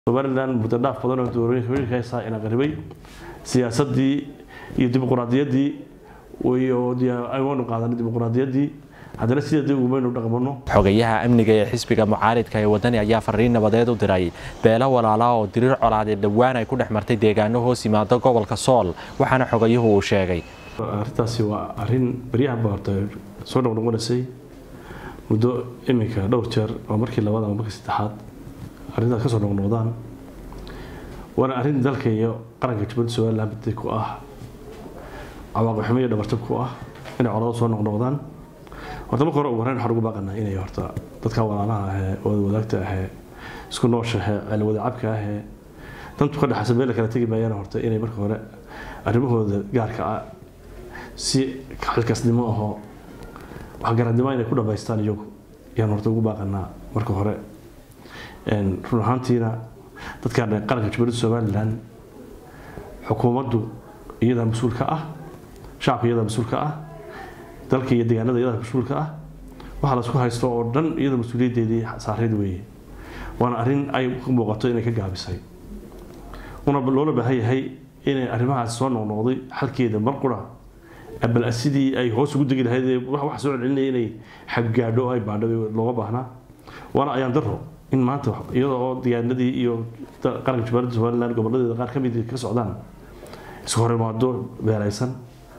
somalilan muddo dhaaf badan oo doorooyinka haysaa ina qaribay siyaasadii iyo dimuqraadiyaddii aynu qaadanay dimuqraadiyaddii haddana sideedii ugumaynu dhaqmano xogayaha amniga ee xisbiga mucaaridka ee wadani ayaa fariin nabadeed u diray beelo walaala oo diriir colaadeed dhowaan ay ku dhex martay deegaano hoos yimaado gobolka sool waxaana xogayuhu uu sheegay arrintaasi waa arrin baryahanba horta soo noqnoqonaysay muddo iminka dhowr jeer oo markii labaad ama markii saddexaad arrintaas kasoo noqnoqdaan waana arrin dalka iyo qaranka jubaladda somalilan baday ku ah cawaaqib xumo iyo dhabartab ku ah inay colado soo noqnoqdaan horta marka hore ugu horreyn waxaan ugu baaqanaa inay horta dadka walaalaha ahee wada wadaagta ahee isku nooshahe ceel wadacabka ahee dantu ka dhexaysa meel kala tegi maayaan horta inay marka hore arrimahooda gaarka ah si xilkaasnimo ahoo waxgaradnimo inay ku dhamaystaan iyagu ayaan horta ugu baaqanaa marka hore run ahaantiina dadkan qaranka jubaladda somalilan xukuumaddu iyadaa mas-uul ka ah shacabka iyadaa mas-uul ka ah dalka iyo deegaanada iyadaa mas-uulka ah waxa laisku haysto oo dhan iyada mas-uuliyaddeedii saareed weeye waana arrin ay ku muuqato inay ka gaabisay una loola baahan yahay inay arrimahaas soo noqnoqday xalkeeda mar qura bal sidii ay hoos ugu degi lahayd wax soo celcelinaya inay xaggaadho ay baadho looga baahnaa waana ayaan daro in maanta iyada oo deegaanadii iyo qaranka jubaladda somaliland gobolladeeda qaar ka mid ka socdaan isku horimaado beelaysan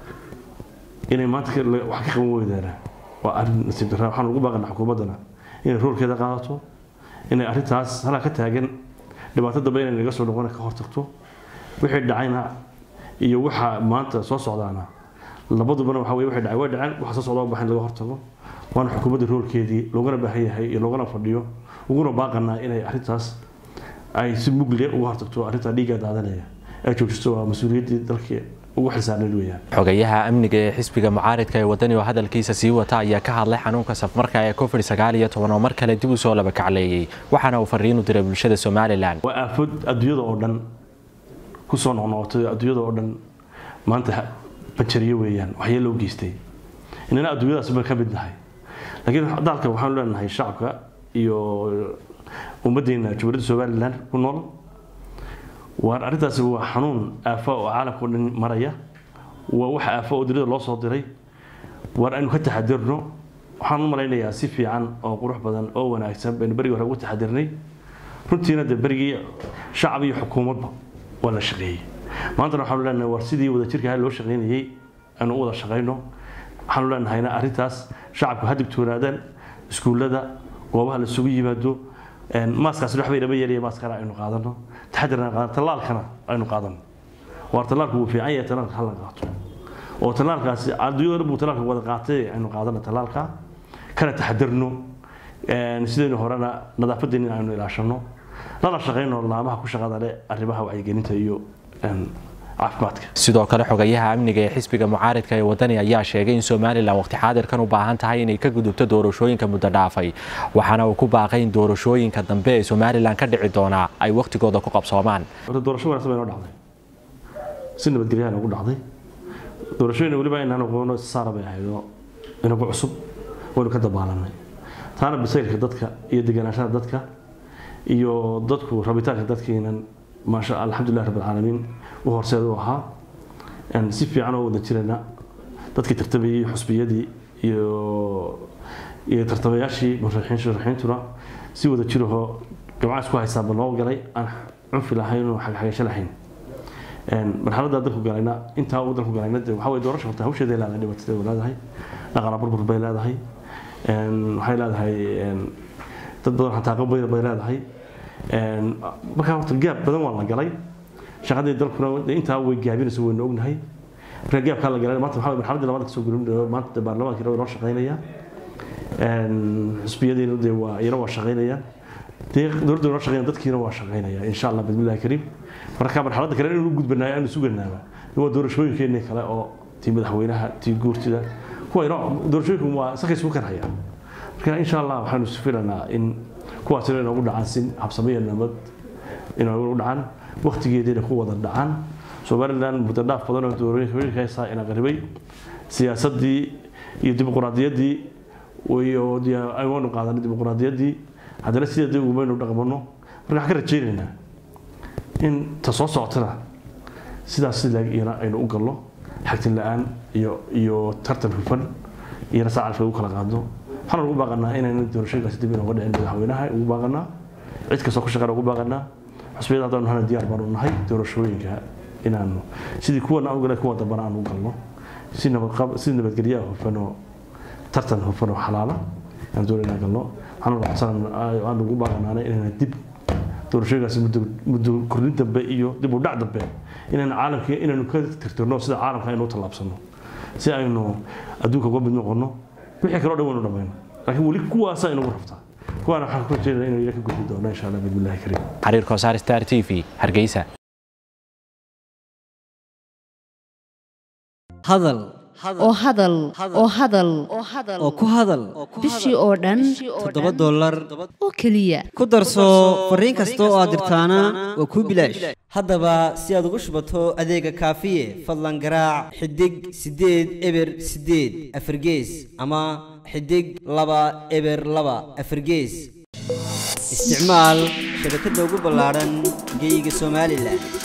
inay maanta wax ka qaban weydaana waa arrin nasiib darra waxaan ugu baaqanaa xukuumaddana inay roolkeeda qaadato inay arrintaas halaa ka taagan dhibaato dambe inay naga soo noqon ka hortagto wixii dhacayna iyo waxa maanta soo socdaana labadubana waxa weye wixii dhacay way dhaceen waxa soo socdaa baxin laga hortago waana xukuumadda roolkeedii loogana baahan yahay iyo loogana fadhiyo uguna baaqanaa inay arrintaas ay si mugle uga hortagto arrintaa dhiigga daadanaya ay joojisto waa mas-uuliyaddii dalkii ugu xilsaarneed weeyaan xogayaha amniga ee xisbiga mucaaridka ee wadani oo hadalkiisa sii wata ayaa ka hadlay xanuunka safmarka ee covid sagaal iyo toban oo mar kale dib u soo laba kacleeyey waxaana uu fariin u diray bulshada somalilan waa aafod adduunyada oo dhan kusoo noqnoqotay adduunyada oo dhan maanta banjariyo weeyaan waxyee loo geystay inana adduunyadaas baan ka mid nahay laakiin dalka waxaanu leenahay shacabka iyo ummaddeena jubaladda somalilan ku nool waan arrintaasi waa xanuun aafa oo caalamka o dhan maraya waa wax aafa oo dunida loo soo diray waar aynu ka taxadirno waxaan u malaynayaa si fiican oo qurux badan oo wanaagsan baynu berigii hore ugu taxadirnay runtiina dee berigii shacab iyo xukuumadba waa la shaqeeyey maantana waxaanu leenahay war sidii wadajirka loo shaqaynayey aynu u wada shaqayno waxaanu leenahayna arrintaas shacabku ha digtoonaadaan iskuullada goobaha la isugu yimaado maaskaas waxbay dhama yeelaya maaskana aynu qaadano taxadirna qaadano tallaalkana aynu qaadano waar tallaalku wuu fiican yahay tallaalka hala qaato oo tallaalkaasi adduunyada buu tallaalka wada qaatay aynu qaadano tallaalka kana taxadirno sidaynu horena nadaafadeena aynu ilaashano lana shaqayno laamaha ku shaqada leh arrimaha wacyigelinta iyo caafimaadka sidoo kale xogayaha amniga ee xisbiga mucaaridka ee wadani ayaa sheegay in somalilan waqti xaadirkan u baahan tahay inay ka gudubto doorashooyinka muddo dhaafay waxaana uu ku baaqay in doorashooyinka dambe ee somalilan ka dhici doonaa ay waqtigooda ku qabsoomaan doorasho wanaagsan bay noo dhacday si nabadgelyaha noogu dhacday doorashooyina weliba inaan aqoono saara bay ahayd oo inagu cusub waynu ka dabaalanay taana bisaylka dadka iyo degenaashada dadka iyo dadku rabitaanka dadkiinan maasha alxamdulilah rabbi alcaalamiin u horseed u ahaa si fiican oo wada jirana dadkii tartamayey xusbiyadii iyo iyo tartamayaashii musharaxiintuna si wada jirahoo gamcaas ku haystaanba loo galay aan cunfi lahayn oo xagaxagasho lahayn marxaladda dalku galayna intaa uu dalku galayna de waxa weye doorasha horta hawsheeday leedahay dhibaatadeed leedahay dhaqaala burbur bay leedahay waxay leedahay dad badan xataaqo bay leedahay markaa horta gaab badan waa la galay shaqadii dalkuna intaa way gaabinayso waynu ognahay markaa gaabkaa la galay maanta waxaa marxaladii labaad kasoo gurin maanta baarlamaankiina way noo shaqaynaya xusbiyadiina dee waa iyana waa shaqaynayaan dee dowladda noo shaqaynaya dadkiina waa shaqaynaya insha allah bismillahi kariim marka marxaladda kale inuu gudbanayo aanu suganaaba waa doorashooyinkeenii kale oo tii madaxweynaha tii guurtida kuwa doorashooyinku waa sakay isku karhaya marka insha allah waxaanu filanaa in kuwaasina inoogu dhacaan si habsamiya nabad inoogu dhacaan waqtigeediina ku wada dhacaan somalilan muddo dhaaf badan oo doorooyinka haysaa ina qaribay siyaasadii iyo dimuqraadiyaddii aynu qaadanay dimuqraadiyaddii haddana sideedii ugumaynu dhaqmano marka waxaan ka rajaynaynaa in ta soo socotana sidaas silaag iyana aynu u galno xagtin la-aan iyo iyo tartan hufan iyana saacalka ugu kala qaadno waxaan ugu baaqanaa inaynu doorashooyinkaasi dib inooga dhicin madaxweynaha ugu baaqanaa cid kastoo ku shaqeyn ugu baaqanaa xusbiyada haddaan nahana diyaar baanu nahay doorashooyinka inaanu sidii kuwan aan ugalay kuwa dambana aan u galno si nabadqab si nabadgelyaha hufan oo tartan hufan oo xalaala aan doon inaan galno waxaan waxsan aan ugu baaqanaana inayna dib doorashooyinkaasi muddo muddo kordhin dambe iyo dib u dhac dambe inaynu caalamka inaynu ka tirtirno sida caalamka aynu u tallaabsano si aynu adduunka uga mid noqono wixii kaloo dhan waynu dhamayno laakiin weli kuwaasa inagu rabtaa kuwaana waxaan ku rajeynaya inuu iyaga ka gudbi doono insha allah bismillahi kariim xariir koosaar star t v hargeysa hadal oo hadal oo hadal oo ku hadal bishii oo dhan toddoba dollar oo keliya ku darso fariin kasta oo aad dirtaana waa kuu bilaash haddaba si aad ugu shubato adeega kaafiye fadlan garaac xidig siddeed eber siddeed afargees ama xidig laba eber laba afargees isticmaal shabakadda ugu ballaadhan geyga somalilan